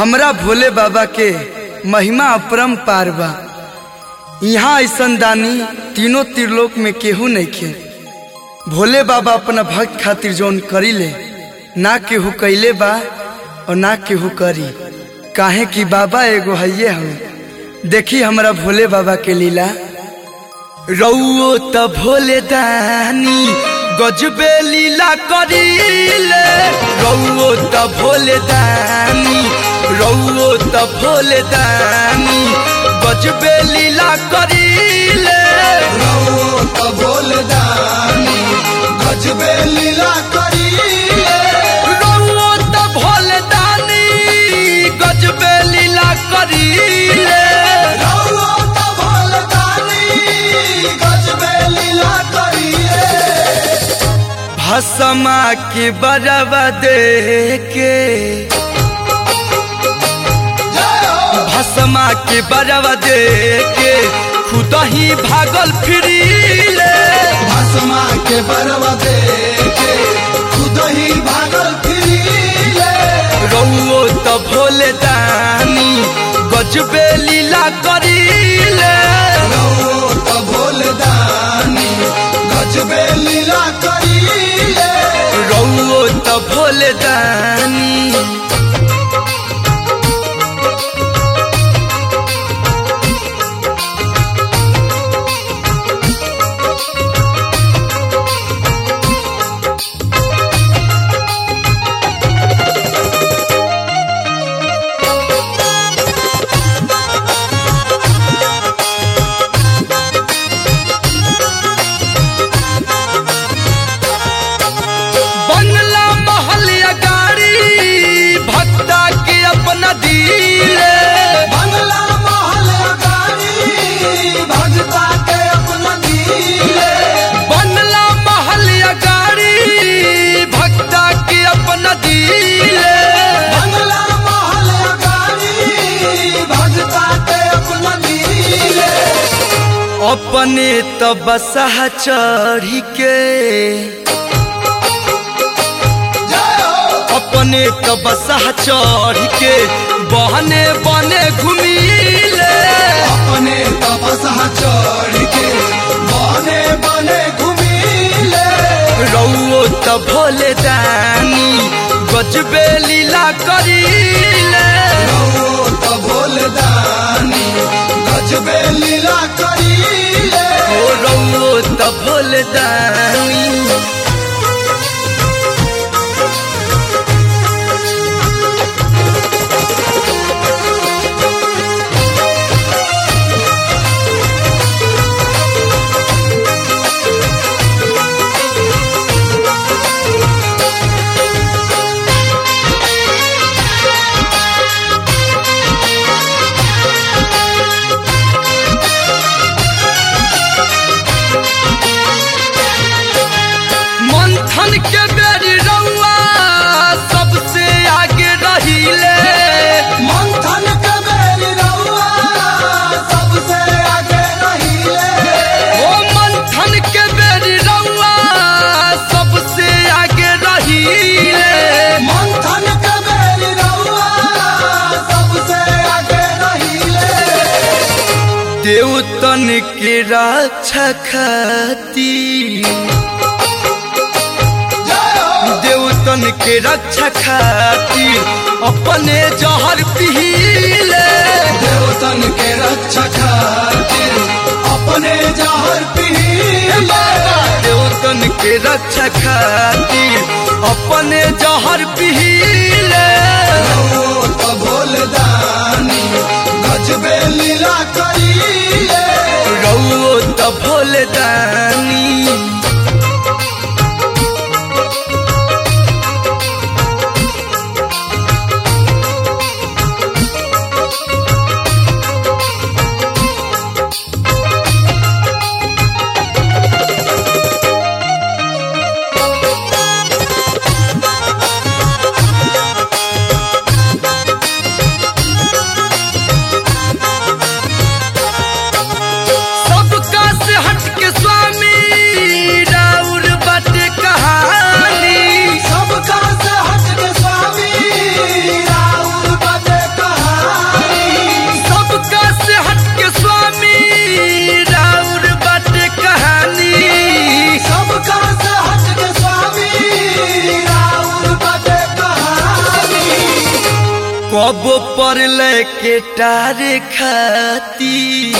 हमरा भोले बाबा के महिमा अपरम पार बा यहाँ ऐसन दानी तीनों त्रिलोक में केहू नहीं खे भोले बाबा अपना भक्त खातिर जौन करी ले ना केहू कैले बा और ना केहू करी काहे कि बाबा एगो हइये हमें देखी हमरा भोले बाबा के लीला रउओ त भोले दानी गजबे लीला करीले रउओ त भोले दानी रउओ त भोले दानी गजबे लीला करीले रहो त भोलदानी गजबे लीला करीले रउओ त भोले दानी गजबे लीला करीले रहो त भोलदानी गजबे लीला करीले भसमा के बरवा दे के जय हो भसमा के बरवा दे के खुद ही भागल फिरीले भस्मा के बरवा दे के खुद ही भागल फिरीले रउओ त भोले दानी गजबे लीला करीले रहो त भोलदानी गजबे लीला करीले रउओ त भोले दानी बंगला महल या गाड़ी भक्ता के अपना दिले बंगला महल गाड़ी भगता के अपना दिले बंगला महल या गाड़ी भक्ता के अपना दिले बंगला महल गाड़ी भगता के अपना दिले अपने तो बसहा चढ़ी के जय हो अपने तो बसहा चढ़ी के बहने बने घुमीले अपने तपसा चढ़ के बने बने घुमीले रउओ तो भोले दानी गजबे लीला करीले रहो त भोलदानी गजबे लीला करीले ओ रउओ त भोले दानी मंथन के बेरी रउआ सबसे आगे रहीले मंथन के बेरी रउआ सबसे आगे रहीले ओ मंथन के बेरी रउआ सबसे आगे रहीले मंथन के बेरी रउआ सबसे आगे रहीले देवतन के रक्षा खातिर जय हो देवतन के रक्षा खातिर अपने जहर पीले देवतन के रक्षा खातिर अपने जहर पीले देवतन के रक्षा खातिर अपने जहर पीले रहो त भोलदानी गजबे लीला करीले रउओ त भोले दानी सबका से हट के स्वामी पर लेके टारे खाती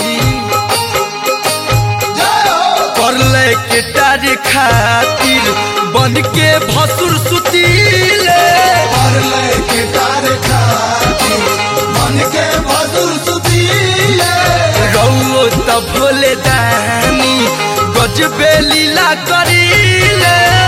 जय हो पर लेके टारे खातिर बन के भसुर सुतीले और लेके तार खाती मन के भसुर सुतीले रउओ त भोले दानी गजबे लीला करीले